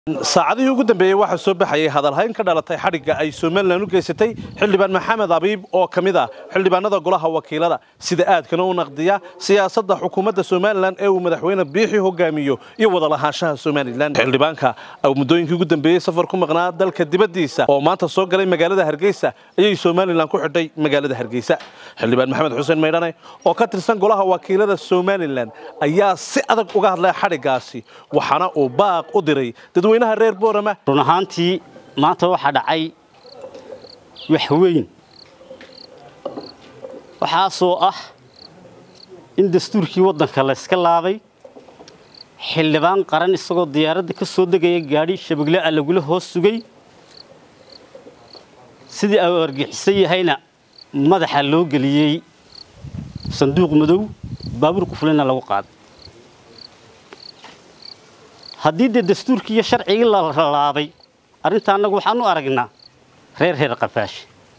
saacadihii ugu dambeeyey waxaa soo baxayay hadalhayn ka dhalatay xadhigga ay somalilan u geysatay xildhibaan maxamed abiib oo ka mid ah xildhibaanada golaha wakiilada sida aadkana u naqdiya siyaasadda xukuumadda somalilan ee uu madaxweyne biixi hogaamiyo iyo wadalahaanshaha somalilan xildhibaanka muddooyinkii ugu dambeeyey safar ku maqnaa dalka dibaddiisa oo maanta soo galay magaalada hargeysa ayay somalilan ku xidhay magaalada hargeysa xildhibaan maxamed xuseen maydhane oo ka tirsan golaha wakiilada somalilan ayaa si adag uga hadlay xadhiggaasi waxaana uu baaq u diray dadweynaha reer boorama run ahaantii maanta waxaa dhacay wax weyn waxaasoo ah in dastuurkii waddanka la yska laabay xildhibaan qaran isagoo diyaaradda ka soo degaya gaadhi shabegle a lagula hoos sugay sidii au argixisan yahayna madaxa loo geliyey sanduuq madow baabuurku fulina lagu qaaday haddii dee dastuurkii iyo sharcigii la laabay arrinta annagu waxaan u aragnaa reer reer qafaash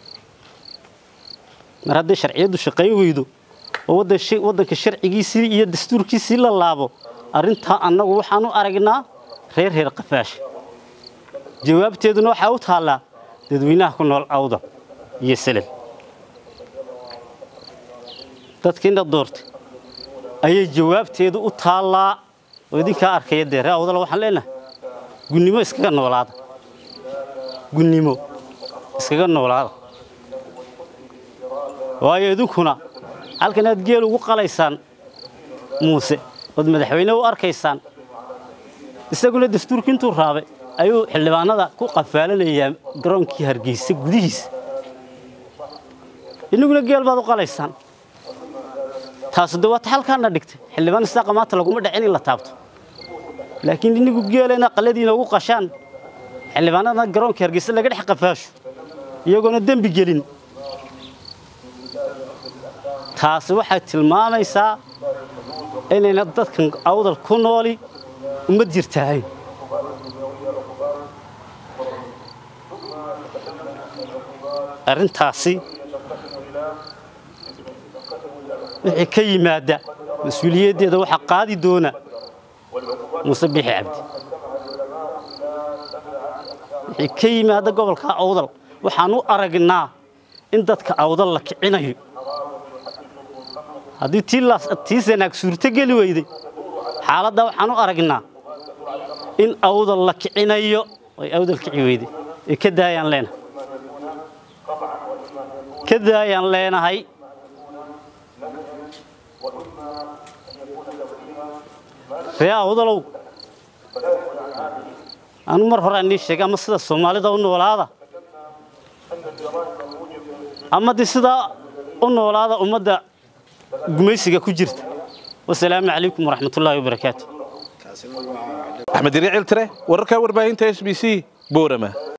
mar hadday sharciyaddu shaqayn weydo oo waddanka sharcigiisii iyo dastuurkiisii la laabo arrintaa annagu waxaan u aragnaa reer reer qafaash jawaabteeduna waxaa u taallaa dadweynaha ku nool awda iyo selel dadkiina doortay ayay jawaabteedu u taallaa oo idinkaa arkaya dee ree awdala waxaan leenahay gunnimo iskaga noolaada gunnimo iskaga noolaada waayo idinkuna halkan aad geel ugu qalaysaan muuse ood madaxweyne u arkaysaan isaguna dastuurki intuu raabay ayuu xildhibaanada ku qafaalanayaa garoonkii hargeysa gudihiisa inaguna geel baad u qalaysaan taasu de waata halkaana dhigtay xildhibaan isaaqa maanta laguma dhacin in la taabto laakiin inigu geelena qaladiina ugu qashaan xildhibaanadana garoonka hargeysa laga dhex qafaasho iyagoona dembi gelin taasi waxay tilmaamaysaa inayna dadkan awdal ku nooli uma jirtaahayn arrintaasi wixii ka yimaada mas-uuliyaddeeda waxaa qaadi doona muuse biixi cabdi wixii ka yimaada gobolka awdal waxaan u aragnaa in dadka awdal la kicinayo haddii tii sanaag suurto geli weyday xaaladda waxaan u aragnaa in awdal la kicinayo ay awdal kici weyday ee ka daayaan leenahay ka daayaan leenahay ree awdalow anu mar hore anii sheegay ama sida soomaalida u noolaada ama de sidaa u noolaada ummadda gumaysiga ku jirta wasalaamu calaykum waraxmatullaahi wabarakaatu axmed yari ciltire wararka warbaahinta s b c boorama